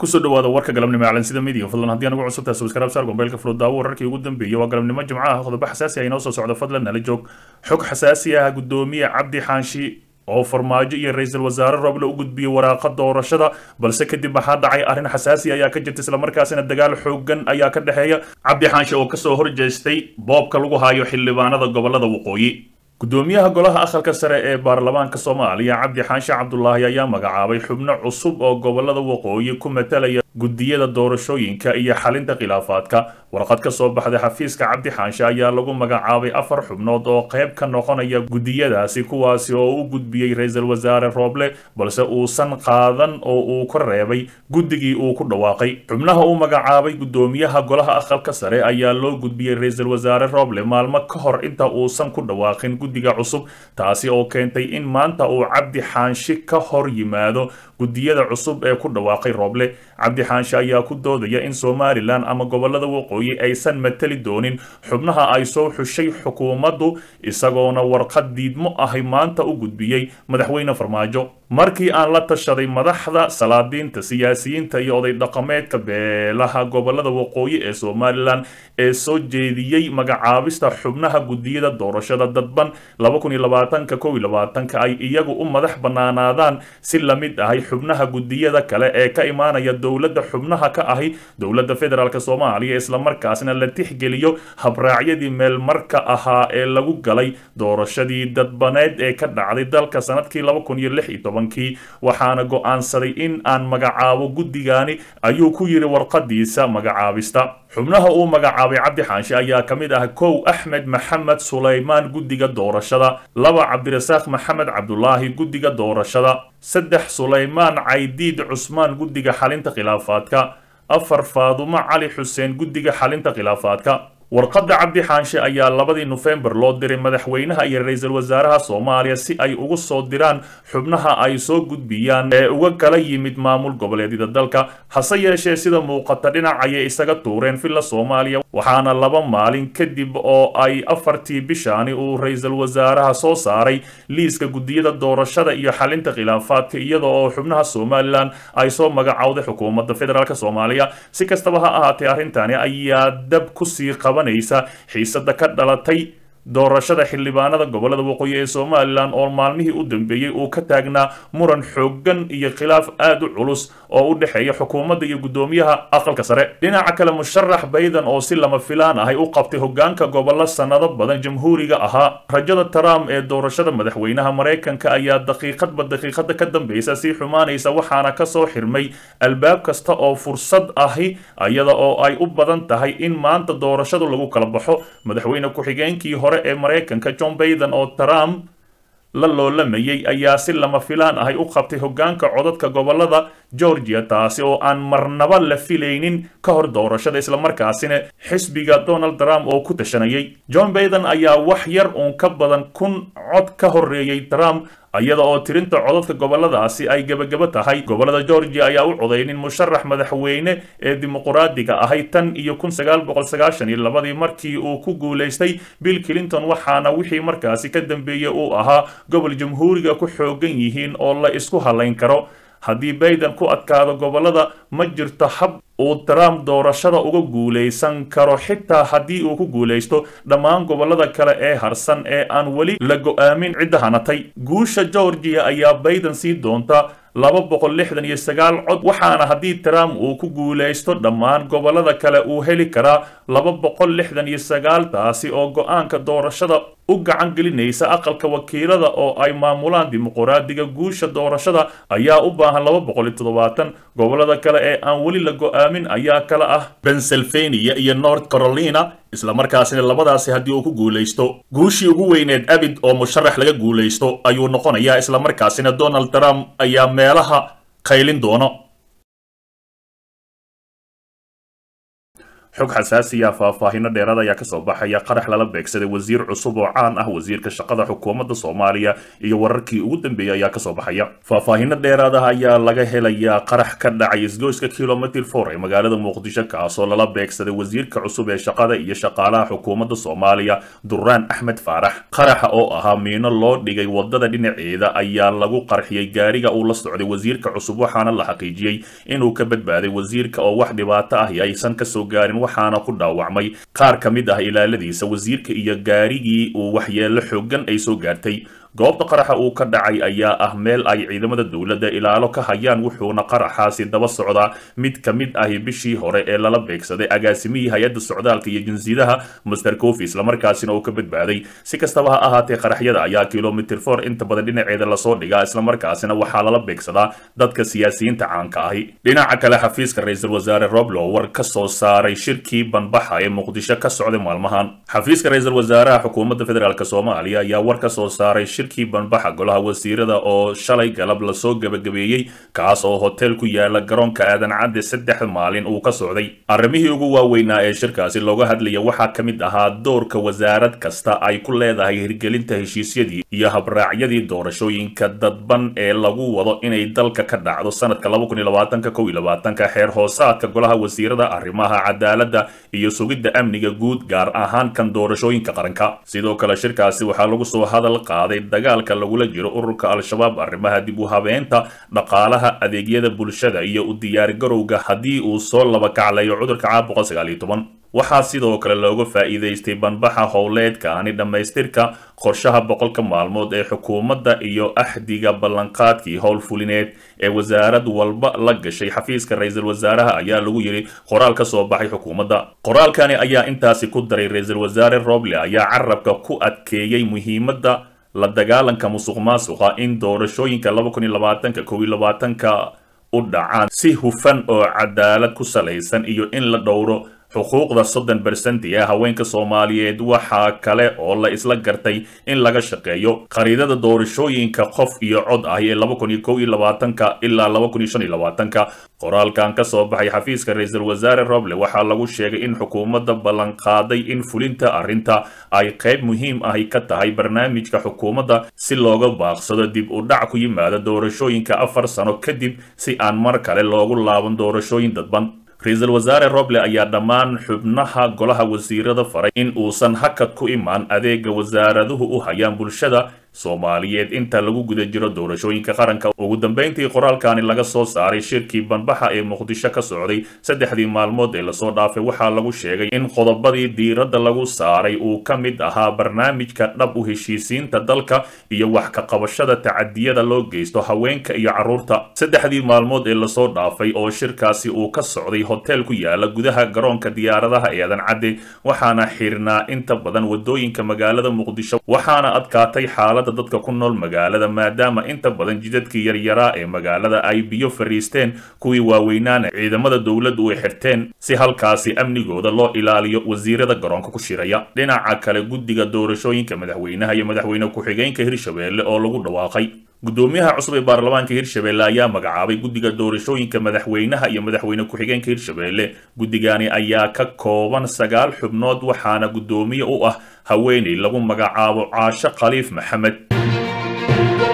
kusoo dhawaada warka galabnimo calansida midiga fadlan haddii anugu cusubtahay subscribe saar gombeelka fudud daawo wararkii ugu dambeeyey waa galabnimo jimco ah qodobo xasaasi ah inoo soo socda fadlan nala joog xog xasaasi ah gudoomiye cabdi xaanshi oo farmaajo iyo ra-iisul wasaare roble u gudbiyey waraaqa doorashada balse kadib waxaa dhacay arrin xasaasi ayaa ka jirta islamarkaasina dagaal xoogan ayaa ka dhexeeya cabdi xaanshi oo kasoo horjeestay boobka lagu hayo xildhibaanada gobolada waqooyi gudoomiyaha golaha aqalka sare ee baarlamaanka soomaaliya cabdi xaanshe cabdulaahi ayaa magacaabay xubno cusub oo gobolada waqooyi ku matalaya gudiyada doorashooyinka iyo xalinta khilaafaadka warqad ka soo baxday xafiiska cabdi xaanshe ayaa lagu magacaabay afar xubnood oo qayb ka noqonaya gudiyadaasi kuwaasi oo u gudbiyey ra-iisul wasaare rooble balse uusan qaadan oo uu ka reebay guddigii uu ku dhawaaqay xubnaha uu magacaabay gudoomiyaha golaha aqalka sare ayaa loo gudbiyey ra-iisul wasaare rooble maalmo ka hor inta uusan ku dhawaaqin guddiga cusub taasi oo keentay in maanta uu cabdi xaanshi ka hor yimaado gudiyada cusub ee ku dhawaaqay rooble cabdi xaanshe ayaa ku doodaya in somalilan ama gobolada waqooyi aysan matali doonin xubnaha ay soo xushay xukuumaddu isagoona warqad diidmo ahi maanta u gudbiyey madaxweyne farmaajo markii aan la tashaday madaxda salaadiinta siyaasiyiinta iyo oday dhaqameedka beelaha gobolada waqooyi ee somalilan ee soo jeediyey magacaabista xubnaha gudiyada doorashada dadban ka ay iyagu u madax bannaanaadaan si la mid ahay xubnaha gudiyada kale ee ka imaanaya dowladda xubnaha ka ahi dowladda federaalk soomaaliya islamarkaasna la tixgeliyo habraacyadii meelmarka ahaa ee lagu galay doorashadii dadbaneed ee ka dhacday dalka sanadkii kii waxaana go'aansaday in aan magacaabo guddigaani ayuu ku yidhi warqadiisa magacaabista xubnaha uu magacaabay cabdi xaanshe ayaa ka mid ah kow axmed maxamed sulaymaan guddiga doorashada laba cabdirasaaq maxamed cabdulaahi guddiga doorashada saddex sulaymaan caydiid cusmaan guddiga xalinta khilaafaadka afar faadumo cali xuseen guddiga xalinta khilaafaadka warqadda cabdi xaanshe ayaa labadii nofembar loo diray madaxweynaha iyo ra-iisul wasaaraha soomaaliya si ay ugu soo diraan xubnaha ay soo gudbiyaan ee uga kala yimid maamul goboleedyada dalka hase yeeshee sida muuqata dhinacayay isaga tuureen villa soomaaliya waxaana laba maalin kadib oo ay afartii bishaani uu ra-iisul wasaaraha soo saaray liiska gudiyada doorashada iyo xalinta khilaafaadka iyada oo xubnaha somalilan ay soo magacowday xukuumadda federaalk soomaaliya si kastaba ha ahaatee arrintani ayaa dab kusii qaba xiisada ka dhalatay doorashada xildhibaanada gobolada waqooyi ee somalilan oo maalmihii u dambeeyey uu ka taagnaa muran xoogan iyo khilaaf aad u culus oo u dhexeeya xukuumadda iyo guddoomiyaha aqalka sare dhinaca kale musharax bayden oo si lama filaan ahay u qabtay hogaanka gobollo sannado badan jamhuuriga ahaa rajada trump ee doorashada madaxweynaha maraykanka ayaa daqiiqadba daqiiqada ka dambeysa sii xumaanaysa waxaana kasoo xirmay albaab kasta oo fursad ahi iyada oo ay u badan tahay in maanta doorashadu lagu kala baxo madaxweyne ku-xigeenkii hore ee maraykanka john bayden oo trump la loolamayay ayaa si lama filaan ahay u qabtay hogaanka codadka gobolada georgia taasi oo aan marnaba la filaynin ka hor doorashada islamarkaasina xisbiga donald trump oo ku tashanayay john bayden ayaa wax yar uun ka badan kun cod ka horeeyey trump iyada oo tirinta codadka goboladaasi ay gebagabo tahay gobolada georgia ayaa u codaynin musharax madaxweyne ee dimuquraadiga ahay tan iyo kun sagaal boqol sagaashan iyo labadii markii uu ku guulaystay bill clinton waxaana wixii markaasi ka dambeeyey uu ahaa gobol jamhuuriga ku xoogan yihiin oo la isku halayn karo haddii bayden ku adkaado gobolada ma jirto hab uu trump doorashada uga guulaysan karo xitaa haddii uu ku guulaysto dhammaan gobolada kale ee harsan ee aan weli la go-aamin cidda hanatay guusha georgia ayaa bayden sii doonta laba boqol lixdan iyo sagaal cod waxaana haddii trump uu ku guulaysto dhammaan gobolada kale uu heli karaa laba boqol lixdan iyo sagaal taasi oo go-aanka doorashada u gacan gelinaysa aqalka wakiilada oo ay maamulaan dimuquraadiga guusha doorashada ayaa u baahan laba boqol iyo toddobaatan gobolada kale ee aan weli la go-aamin ayaa kala ah pennsylvania iyo north carolina islamarkaasina labadaasi haddii uu ku guulaysto guushii ugu weyneed abid oo musharax laga guulaysto ayuu noqonayaa islamarkaasina donald trump ayaa meelaha qaylin doono xog xasaasiya faahfaahino dheeraad ayaa kasoo baxaya qarax lala beegsaday wasiir cusub oo caan ah wasiirka shaqada xukuumadda soomaaliya iyo wararkii ugu dambeeyey ayaa kasoo baxaya faahfaahino dheeraad ah ayaa laga helayaa qarax ka dhacay isgoyska kilomitr for ee magaalada muqdisho kaasoo lala beegsaday wasiirka cusub ee shaqada iyo shaqaalaha xukuumadda soomaaliya duraan axmed faarax qaraxa oo ahaa miino loo dhigay wadada dhinaceeda ayaa lagu qarxiyey gaariga uu la socday wasiirka cusub waxaana la xaqiijiyey inuu ka badbaaday wasiirka oo wax dhibaato ahi aysan kasoo gaarin waxaana ku dhaawacmay qaar ka mid ah ilaaladiisa wasiirka iyo gaarigii uu waxyeello xoogan ay soo gaartay goobta qaraxa uu ka dhacay ayaa ah meel ay ciidamada dowladda ilaalo ka hayaan wuxuuna qaraxaasi daba socdaa mid ka mid ahi bishii hore ee lala beegsaday agaasimihii hay-adda socdaalka iyo jinsiyadaha master cofi islamarkaasina uu ka badbaaday si kastaba ha ahaatee qaraxyada ayaa kilomitr for inta badan dhinaceeda lasoo dhigaa islamarkaasina waxaa lala beegsadaa dadka siyaasiyiinta caanka ahi dhinaca kale xafiiska ra-iisul wasaare roblo war ka soo saaray shirkii banbaxa ee muqdisho ka socday maalmahan xafiiska ra-iisul wasaaraha xukuumadda federaalk soomaaliya ayaa war ka soo saaray shirkii banbaxa golaha wasiirada oo shalay galab lasoo gebagabeeyey kaas oo hotel ku yaala garoonka aadan cadde saddex maalin uu ka socday arrimihii ugu waaweynaa ee shirkaasi looga hadlaya waxaa ka mid ahaa doorka wasaarad kasta ay ku leedahay hirgelinta heshiisyadii iyo habraacyadii doorashooyinka dadban ee lagu wado inay dalka ka dhacdo sanadka xeer hoosaadka golaha wasiirada arrimaha cadaaladda iyo sugidda amniga guud gaar ahaan kan doorashooyinka qaranka sidoo kale shirkaasi waxaa lagu soo hadal qaaday dagaalka lagula jiro ururka al-shabaab arrimaha dib u habeenta dhaqaalaha adeegyada bulshada iyo u diyaargarowga haddii uu soo laba kaclayo cudurka caabuqa waxaa sidoo kale looga faa'iidaystay banbaxa howleedkaani dhammaystirka qorshaha boqolka maalmood ee xukuumadda iyo axdiga ballanqaadkii howlfulineed ee wasaarad walba la gashay xafiiska ra-iisul wasaaraha ayaa lagu yidhi qoraal ka soo baxay xukuumadda qoraalkani ayaa intaasi ku daray ra-iisul wasaare roble ayaa carabka ku adkeeyey muhiimadda la dagaalanka musuq maasuqa in doorashooyinka ka u dhacaan si hufan oo cadaalad ku salaysan iyo in la dhowro xuquuqda soddon bersenti ee haweenka soomaaliyeed waxaa kale oo la isla gartay in laga shaqeeyo khariidada doorashooyinka qof iyo cod ah ee ilaa qoraalkan ka soo baxay xafiiska ra-iisul wasaare roble waxaa lagu sheegay in xukuumadda ballanqaaday in fulinta arrinta ay qayb muhiim ahi ka tahay barnaamijka xukuumadda si looga baaqsado dib u dhac ku yimaada doorashooyinka afar sano kadib si aan mar kale loogu laaban doorashooyin dadban ra-iisul wasaare roble ayaa dhammaan xubnaha golaha wasiirada faray in uusan hakad ku imaan adeega wasaaraduhu u hayaan bulshada soomaaliyeed inta lagu guda jiro doorashooyinka qaranka ugu dambeyntii qoraalkani laga soo saaray shirkii banbaxa ee muqdisho ka socday saddexdii maalmood ee lasoo dhaafay waxaa lagu sheegay in qodobadii diiradda lagu saaray uu ka mid ahaa barnaamijka dhab u heshiisiinta dalka iyo wax ka qabashada tacadiyada loo geysto haweenka iyo carruurta saddexdii maalmood ee lasoo dhaafay oo shirkaasi uu ka socday hotel ku yaala gudaha garoonka diyaaradaha ee adan cadde waxaana xirnaa inta badan wadooyinka magaalada muqdisho waxaana adkaatay xaalada dadka ku nool magaalada maadaama inta badan jidadkii yaryaraa ee magaalada ay biyo fariisteen kuwii waaweynaana ciidamada dowladdu ay xirteen si halkaasi amnigooda loo ilaaliyo wasiirada garoonka ku shiraya dhinaca kale guddiga doorashooyinka madaxweynaha iyo madaxweyne ku-xigeenka hirshabeelle oo lagu dhawaaqay gudoomiyaha cusub ee baarlamaanka hirshabeelle ayaa magacaabay guddiga doorashooyinka madaxweynaha iyo madaxweyne ku-xigeenka hirshabeelle guddigani ayaa ka kooban sagaal xubnood waxaana guddoomiye u ah haweeney lagu magacaabo caasho khaliif maxamed